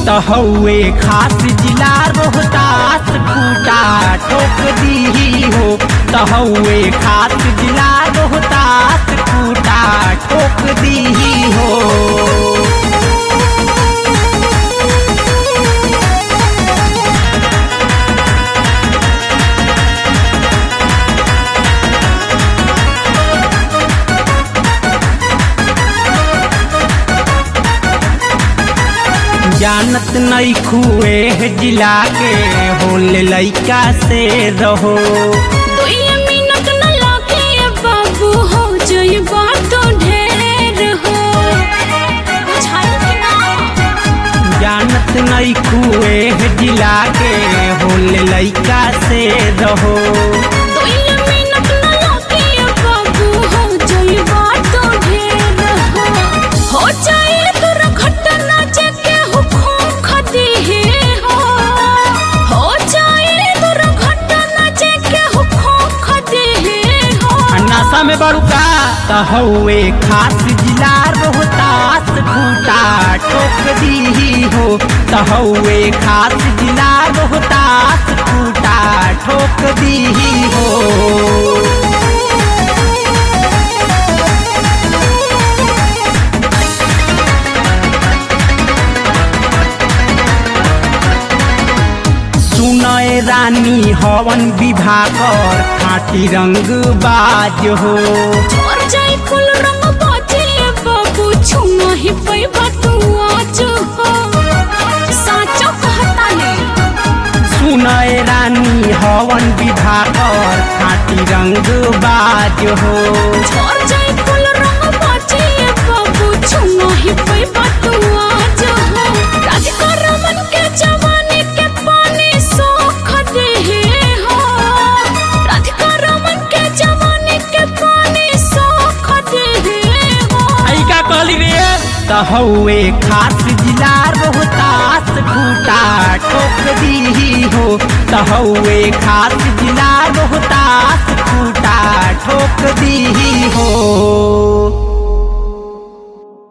तहौए खास जिला रोहतास खूटा ठोक दी हो तहौए खास जिला रोहतास खूटा ठोक दी हो जानत नहीं खुए जिला के होले लइका से रहो दुइये मिनट न लागे बाबू हो जइबा तो ढेर हो बुझाइल कि ना जानत नहीं खुए जिला के होले लइका से रहो दुइये मिनट न लागे बाबू हो जइबा तो ढेर हो हो जाए दुर्घटना जेके हुकुम खदी हो हो जाए दुर्घटना जेके हुकुम खदी हो नशा में बड़ुका तहौए खास जिला रोहतास खूटा ठोक दी हो तहौए खास जिला रोहतास खूटा ठोक दी हो सुनय रानी हवन विभाकर खाटी रंग बाज हो और जाई फूल रंग बाजे बाबू छुमा ही पैबा तू आज हो साचो कहता ने सुनय रानी हवन विभाकर खाटी रंग बाज हो और जाई फूल रंग बाजे बाबू छुमा ही पैबा तू आज हो राजकर मन के जवानी के पानी सोख दे हो राजकर मन के जवानी के पानी सोख दे हो आई का कहली रे तहौए खास जिला रोहतास खूटा ठोक दी हो तहौए खास जिला